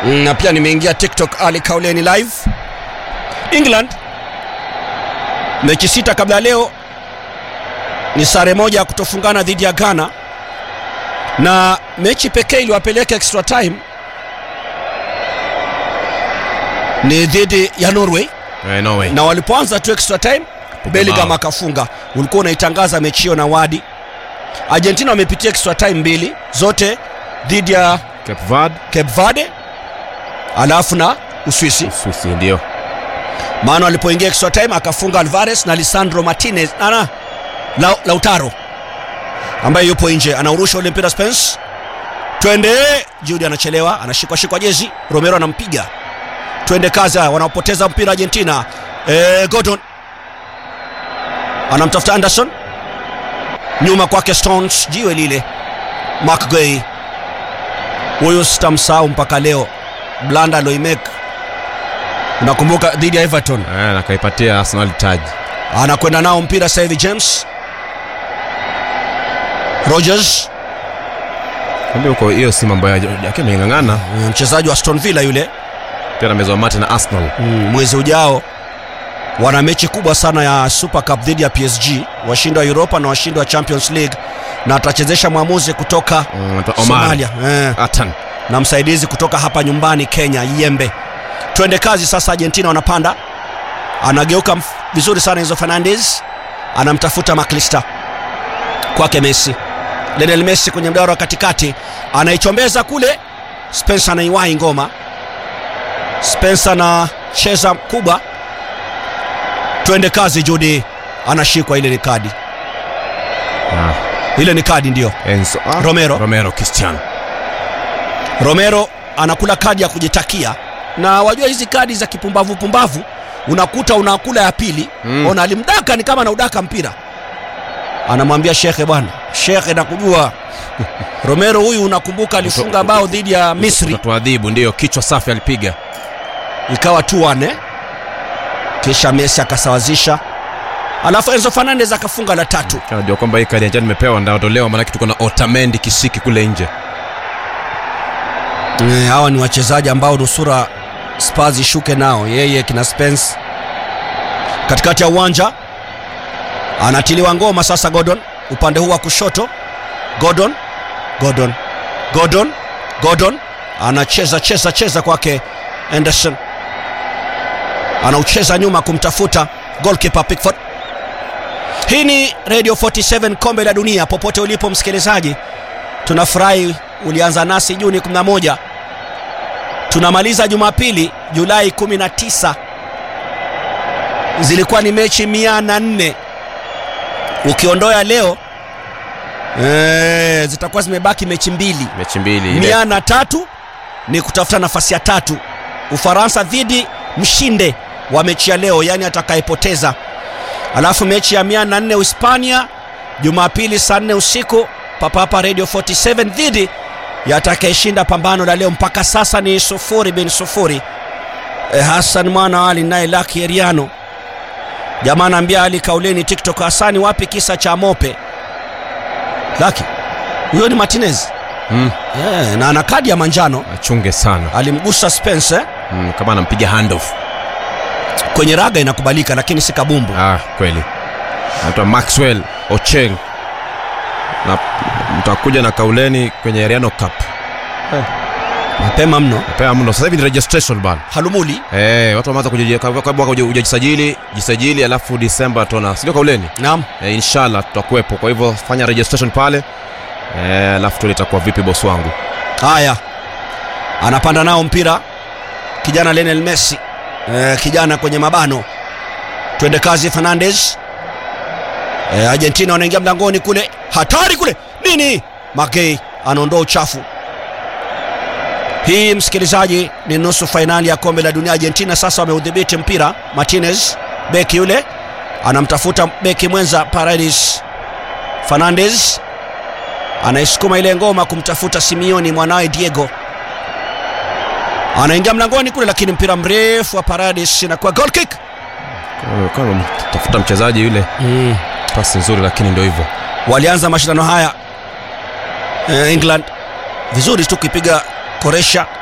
Mm, na pia nimeingia tiktok ali kauleni live england mechi sita kabla ya leo ni sare moja ya kutofungana dhidi ya ghana na mechi pekee iliwapeleka extra time ni dhidi ya norway Eh, no way. na walipoanza tu extra time bellingham akafunga ulikuwa unaitangaza mechi hiyo na wadi argentina wamepitia extra time mbili zote dhidi ya Cape Verde, cape verde alafu na uswisi Uswisi ndio. maana alipoingia extra time akafunga alvarez na lisandro martinez ana la, lautaro ambaye yupo nje anaurusha ule mpira spence twende judi anachelewa anashikwa shikwa jezi romero anampiga twende kazi haya wanaopoteza mpira argentina e, gordon anamtafuta anderson nyuma kwake stones jiwe lile mcgay huyu sitamsahau mpaka leo blanda loimek unakumbuka dhidi ya everton Eh, na kaipatia Arsenal taji. anakwenda nao mpira sasa hivi james rogers Kumbe huko hiyo si mambo ya yake ameng'ang'ana. mm, mchezaji wa aston villa yule Pia amezwa mate na Arsenal. mm, mwezi ujao wana mechi kubwa sana ya super cup dhidi ya psg washindi wa europa na washindi wa champions league na atachezesha mwamuzi kutoka Mm, Omar. somalia eh, Atan. na msaidizi kutoka hapa nyumbani kenya yembe twende kazi sasa argentina wanapanda anageuka mf- vizuri sana hizo fernandes anamtafuta maklista kwake messi lenel messi kwenye mdaro wa katikati anaichombeza kule spencer anaiwahi ngoma spencer anacheza kubwa twende kazi judi anashikwa ile ni kadi Ah, ile ni kadi ndio Enzo. Ah, Romero. Romero Cristiano. romero anakula kadi ya kujitakia na wajua hizi kadi za kipumbavu pumbavu unakuta unakula ya pili Mm. ona alimdaka ni kama anaudaka mpira anamwambia shekhe bwana shekhe nakujua romero huyu unakumbuka alifunga bao dhidi ya misri Tuadhibu ndio kichwa safi alipiga. ikawa tu wane kisha messi akasawazisha alafu enzo fernandez akafunga la tatu Najua kwamba hii kadi ya njano nimepewa ndaondolewa maana tuko na Otamendi kisiki kule nje. Eh, hawa ni wachezaji ambao nusura Spurs ishuke nao, yeye kina Spence katikati ya uwanja anatiliwa ngoma sasa. Gordon upande huu wa kushoto, Gordon, Gordon, Gordon, Gordon anacheza cheza cheza kwake Anderson, anaucheza nyuma kumtafuta goalkeeper Pickford. Hii ni Radio 47 kombe la dunia, popote ulipo msikilizaji, tunafurahi ulianza nasi Juni 11 tunamaliza Jumapili Julai 19. Zilikuwa ni mechi mia na nne ukiondoa leo e, zitakuwa zimebaki mechi mbili. Mechi mbili ile. Mia na tatu ni kutafuta nafasi ya tatu, Ufaransa dhidi mshinde wa mechi ya leo, yaani atakayepoteza. Alafu mechi ya mia na nne Uhispania Jumapili saa nne usiku papapa Radio 47 dhidi ya atakayeshinda pambano la leo. Mpaka sasa ni sufuri bin sufuri. E, Hassan mwana Ali naye Laki Eriano jamaa anaambia Ali kauleni TikTok, Hasani wapi kisa cha mope? Laki huyo ni Martinez Mm, yeah, na ana kadi ya manjano achunge sana. alimgusa Spence eh? Mm, kama anampiga handoff. kwenye raga inakubalika, lakini si kabumbu. Ah, kweli. Anaitwa Maxwell Ocheng. Na mtakuja na kauleni kwenye Ariano Cup. Mapema mno. Pea mno. Sasa hivi ni registration bana. Halumuli Eh, watu wameanza kuji- kabla mwaka huja- hujajisajili, jisajili alafu Disemba tuna. Sio kauleni? naam, Eh, inshallah tutakuwepo. Kwa hivyo fanya registration pale. Eh, alafu tuone itakuwa vipi boss wangu. haya, anapanda nao mpira kijana Lionel Messi eh, kijana kwenye mabano, twende kazi Fernandes. Eh, Argentina wanaingia mlangoni kule, hatari kule, nini? Magei anaondoa uchafu. Hii msikilizaji, ni nusu fainali ya kombe la dunia. Argentina sasa wameudhibiti mpira. Martinez beki yule anamtafuta beki mwenza Paredes. Fernandes anaisukuma ile ngoma kumtafuta Simeone mwanawe Diego, anaingia mlangoni kule, lakini mpira mrefu wa Paredes inakuwa goal kick. Kama- Kama tafuta mchezaji yule, Mm. pasi nzuri lakini ndio hivyo. Walianza mashindano haya eh, England vizuri tu kuipiga Croatia